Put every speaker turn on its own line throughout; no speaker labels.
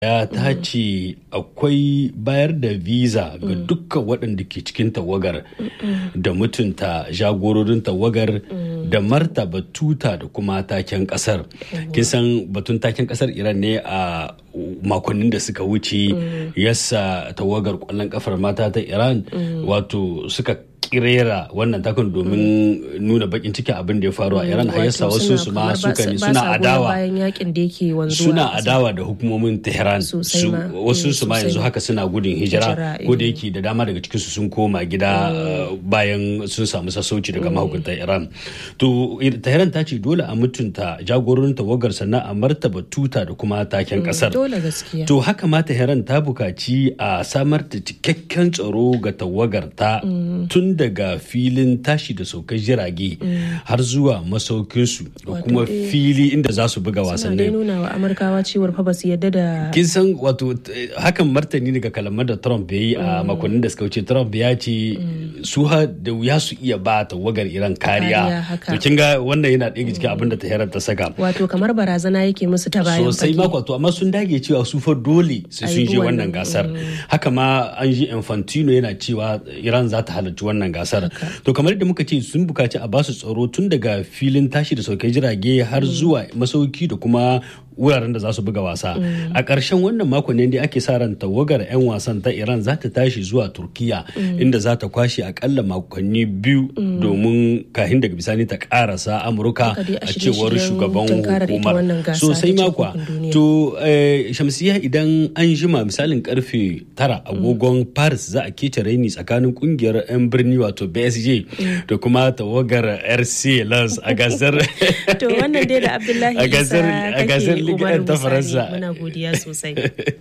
ya ta ce akwai bayar da visa ga dukkan waɗanda ke cikin tawagar da mutunta jagororin tawagar da martaba tuta da kuma taken ƙasar kin san batun taken ƙasar iran ne a makonnin da suka wuce yasa tawagar ƙwallon ƙafar mata ta iran wato suka kirera wannan takun domin nuna bakin cikin abin da ya faru a Iran har yasa wasu su ma suka ne suna adawa suna adawa da hukumomin Tehran wasu su ma yanzu haka suna gudun hijira ko da yake da dama daga cikinsu sun koma gida bayan sun samu sassauci daga mahukuntan Iran to Tehran ta ce dole a mutunta jagororin tawagar sannan a martaba tuta da kuma taken kasar to haka ma Tehran ta bukaci a samar da cikakken tsaro ga tawagar ta tun daga filin tashi da saukar jirage har zuwa masaukinsu da kuma fili inda za su buga wasannin.
Suna nuna wa Amurkawa cewar fa ba su yadda da.
Kin san wato hakan martani daga kalamar da Trump ya yi a makonnin da suka wuce Trump ya ce su ha da wuya su iya ba tawagar Iran kariya. To kin ga wannan yana ɗaya cikin abin da Tehran ta saka.
Wato kamar barazana yake musu ta bayan
Sosai ma wato amma sun dage cewa su fa dole sai sun je wannan gasar. Haka ma an ji Infantino yana cewa Iran za ta halarci wannan gasar to kamar yadda muka ce sun bukaci a basu tsaro tun daga filin tashi da sauke jirage har zuwa masauki da kuma wuraren da za su buga wasa a ƙarshen wannan makon ne ake sa ran tawagar 'yan wasan ta iran za ta tashi zuwa turkiya inda za ta kwashe akalla makonni biyu domin kahin daga bisani ta karasa amurka a cewar shugaban hukumar sosai makwa to shamsiya idan an jima misalin karfe tara agogon paris za a kece raini tsakanin kungiyar 'yan birni wato bsj da kuma tawagar rc lens a gasar
to wannan dai da abdullahi
a gasar ligar ta faransa
muna godiya sosai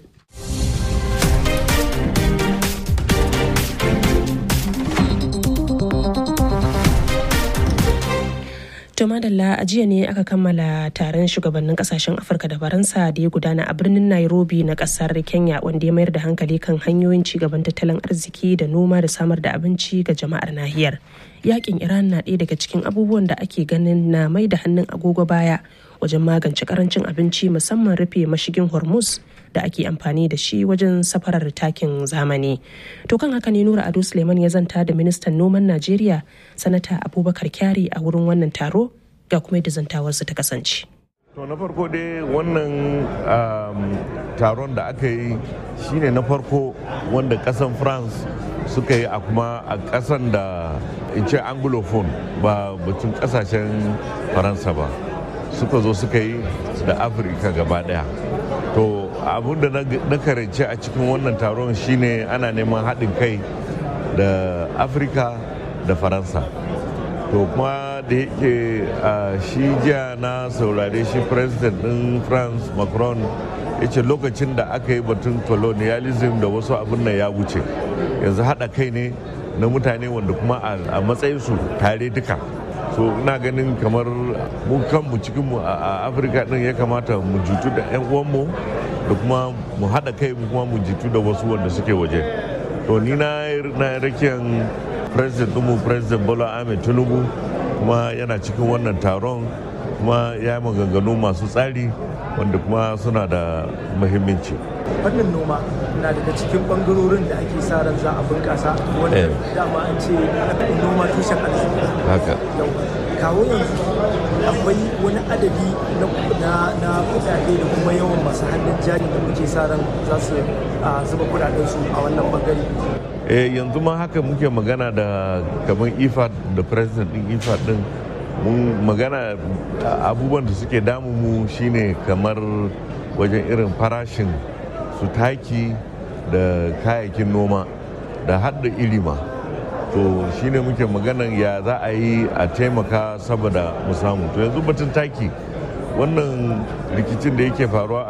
To madalla a jiya ne aka kammala taron shugabannin kasashen Afirka da Faransa da ya gudana a birnin Nairobi na kasar Kenya wanda ya mayar da hankali kan hanyoyin cigaban tattalin arziki da noma da samar da abinci ga jama'ar nahiyar. Yakin Iran na ɗaya daga cikin abubuwan da ake ganin na mai da hannun agogo baya wajen magance karancin abinci musamman rufe mashigin Hormuz da ake amfani da shi wajen safarar takin zamani. To kan haka ne Nura Ado Suleiman ya zanta da ministan noman Najeriya sanata Abubakar Kyari a wurin wannan taro ga kuma yadda zantawarsu ta kasance.
To na farko dai wannan taron da aka yi shine na farko wanda kasan France suka yi a kuma a kasan da in ce anglophone ba batun kasashen faransa ba suka zo suka yi da afirka gaba daya to abun da na karance a cikin wannan taron shine ana neman haɗin kai da afirka da faransa to kuma da yake shi jiya na saurare shi president ɗin france macron ya ce lokacin da aka yi batun colonialism da wasu abin nan ya wuce yanzu haɗa kai ne na mutane wanda kuma a matsayinsu tare duka so ina ganin kamar mu kanmu cikinmu a afirka din ya kamata mu jitu da 'yan uwanmu da kuma mu haɗa kai mu kuma mu jitu da wasu wanda suke waje to ni na rakiyan president mu president bola ahmed tinubu kuma yana cikin wannan taron kuma ya yi maganganu masu tsari wanda kuma suna da muhimmanci
fannin noma na daga cikin bangarorin da ake sa ran za a bunkasa wanda dama an ce noma tushen arziki
haka
kawo yanzu akwai wani adadi na kudade da kuma yawan masu hannun jari da muke sa ran za su zuba kudaden su a wannan bangare
eh yanzu ma haka muke magana da kamar ifad da president din ifad din mun magana abubuwan da suke damu mu shine kamar wajen irin farashin su taki da kayayyakin noma da hadda ilima to shine muke maganan ya za a yi a taimaka saboda mu samu to yanzu batun taki wannan rikicin da yake faruwa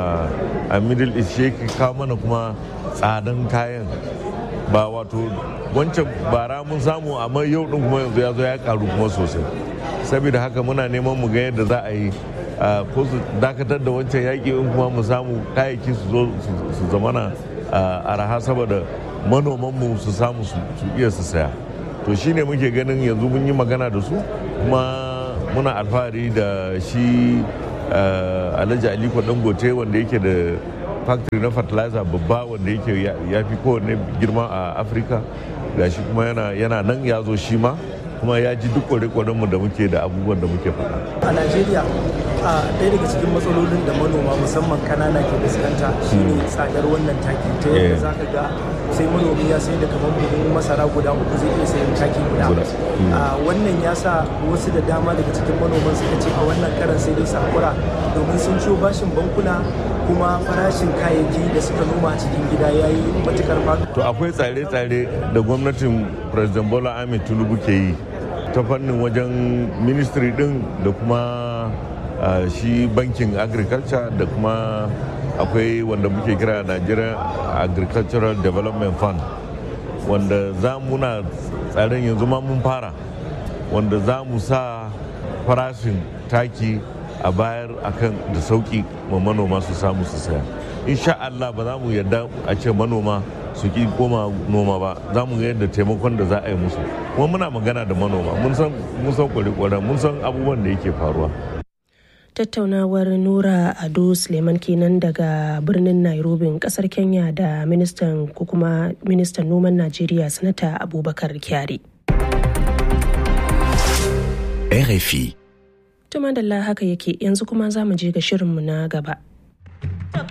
a middle east shi kawo mana kuma tsadan kayan ba wato wancan bara mun samu amma yau din kuma yanzu ya zo ya karu kuma sosai saboda haka muna neman mu ga yadda za a yi ko su dakatar da wancan yaƙi in kuma mu samu kayayyaki su zo su zamana araha saboda manomanmu su samu su iya su saya to shine muke ganin yanzu mun yi magana da su kuma muna alfahari da shi alhaji aliko dangote wanda yake da factory na fertilizer babba wanda yake ya fi kowanne girma a afirka gashi kuma yana nan ya zo shi ma kuma ya ji duk kware mu da muke da abubuwan da muke faɗa.
a najeriya a ɗaya daga cikin matsalolin da manoma musamman kanana ke fuskanta shine tsadar wannan taki ta yadda za ka ga sai manomi ya sai da kamar buhun masara guda uku zai iya sayan taki guda wannan ya sa wasu da dama daga cikin manoman suka ce a wannan karan sai dai sakura domin sun ciyo bashin bankuna kuma farashin kayayyaki da suka noma a cikin gida ya yi matukar faɗo.
to akwai tsare-tsare da gwamnatin president bola ahmed tinubu ke yi ta fannin wajen ministry din da kuma Uh, shi bankin agriculture da kuma akwai wanda muke kira Nigeria agricultural development fund wanda za muna tsarin yanzu ma mun fara wanda za mu sa farashin taki a bayar akan da sauki ma manoma su samu su saya insha Allah ba za mu yarda a ce manoma su ki koma noma ba za mu ga yadda taimakon da za a yi musu kuma muna magana da manoma mun san mun san kware mun san abubuwan da yake faruwa
tattaunawar nura ado suleiman kenan daga birnin nairobi kasar kenya da ministan ko kuma ministan noman najeriya sanata abubakar kyari
rfi
tuma da haka yake yanzu kuma za mu je ga shirinmu na gaba